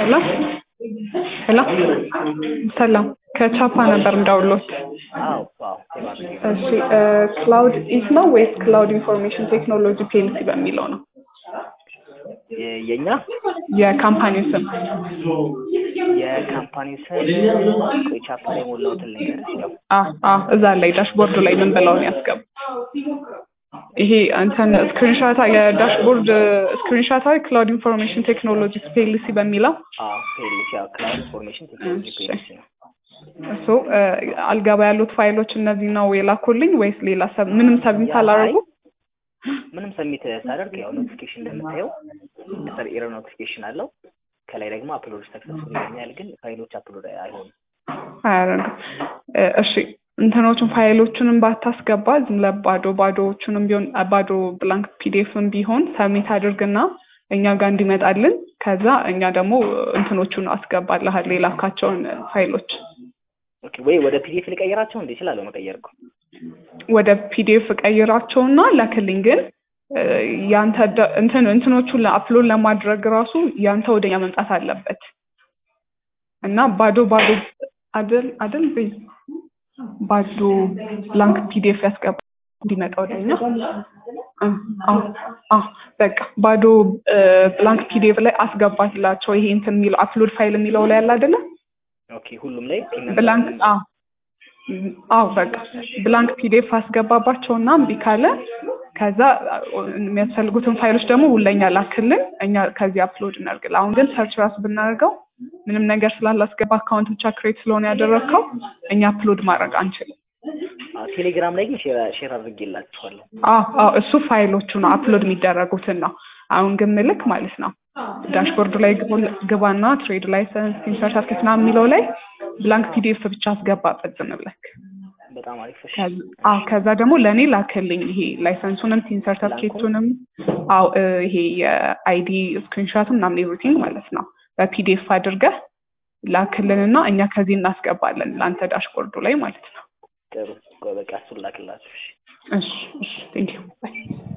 ሄሎ ሄሎ ሰላም ከቻፓ ነበር እንዳውሎት። አዎ አዎ የባንክ እሺ ክላውድ ኢት ነው ወይስ ክላውድ ኢንፎርሜሽን ቴክኖሎጂ ፒኤልሲ በሚለው ነው የ- የኛ የካምፓኒው ስም? የካምፓኒው ስም ቆይ ቻፓ ላይ የሞላሁትን ነገር ያው አ አ እዛ ላይ ዳሽቦርዱ ላይ ምን ብለው ነው ያስገቡ? ይሄ አንተን ስክሪንሻታ የዳሽቦርድ ስክሪንሻታ ክላውድ ኢንፎርሜሽን ቴክኖሎጂ ፒኤልሲ በሚለው አዎ ፔልሲ ያው ክላውድ ኢንፎርሜሽን ቴክኖሎጂ እሺ። ፔልሲ ነው። እሱ አልገባ ያሉት ፋይሎች እነዚህ ነው የላኩልኝ ወይስ ሌላ ሰብ ምንም ሰብሚት ያ አላደረጉ? ምንም ሰሚት ሳደርግ ያው ኖቲፊኬሽን እንደምታየው ከስር ኤረር ኖቲፊኬሽን አለው። ከላይ ደግሞ አፕሎድ ሰክሰስፉል ይለኛል፣ ግን ፋይሎች አፕሎድ አይሆኑም። አያደርግም። እ፣ እሺ እንትኖቹን ፋይሎቹንም ባታስገባ ዝም ለባዶ ባዶዎቹንም ቢሆን ባዶ ብላንክ ፒዲኤፍም ቢሆን ሰብሚት አድርግና እኛ ጋር እንዲመጣልን ከዛ እኛ ደግሞ እንትኖቹን አስገባልሃል የላካቸውን ፋይሎች ኦኬ ወይ ወደ ፒዲኤፍ ልቀይራቸው እንዴ? እችላለሁ መቀየር እኮ። ወደ ፒዲኤፍ ቀይራቸውና ላክልኝ። ግን እ፣ ያንተ ደ- እንትን እንትኖቹን አፕሎድ ለማድረግ ራሱ ያንተ ወደኛ መምጣት አለበት እና ባዶ ባዶ አደል አደል በይ ባዶ ብላንክ ፒዲኤፍ ያስገባ እንዲመጣ ወደኛ እ፣ አዎ አዎ በቃ ባዶ ብላንክ ፒዲኤፍ ላይ አስገባላቸው። ይሄ እንትን የሚለው አፕሎድ ፋይል የሚለው ላይ ያለ አይደለ ኦኬ ሁሉም ላይ ፒን ነምበር ብላንክ አዎ አዎ በቃ ብላንክ ፒዲኤፍ አስገባባቸውና እምቢ ካለ ከዛ የሚያስፈልጉትን ፋይሎች ደግሞ ሁለኛ ላክልን እኛ ከዚህ አፕሎድ እናድርግል። አሁን ግን ሰርች ራሱ ብናደርገው ምንም ነገር ስላላስገባ አካውንት ብቻ ክሬት ስለሆነ ያደረግከው እኛ አፕሎድ ማድረግ አንችልም። አዎ፣ ቴሌግራም ላይ ግን ሼር አድርጌላችኋለሁ። አዎ አዎ እሱ ፋይሎቹ ነው አፕሎድ የሚደረጉትን ነው። አሁን ግን ምልክ ማለት ነው ዳሽቦርዱ ላይ ግቡ- ግባና ትሬድ ላይሰንስ ቲም ሰርተፍኬት ምናምን የሚለው ላይ ብላንክ ፒዲኤፍ ብቻ አስገባበት ዝም ብለክ በጣም አሪፍ እሺ። ከዛ- አዎ ከዛ ደግሞ ለእኔ ላክልኝ ይሄ ላይሰንሱንም ቲን ሰርተፍኬቱንም አዎ እ፣ ይሄ የአይዲ ስክሪንሾት ምናምን ኤቭሪቲንግ ማለት ነው በፒዲኤፍ አድርገህ ላክልንና እኛ ከዚህ እናስገባለን ለአንተ ዳሽቦርዱ ላይ ማለት ነው። ጥሩ ቆይ በቃ እሱን ላክላችሁ። እሺ። እሺ እሺ ቴንኪው ባይ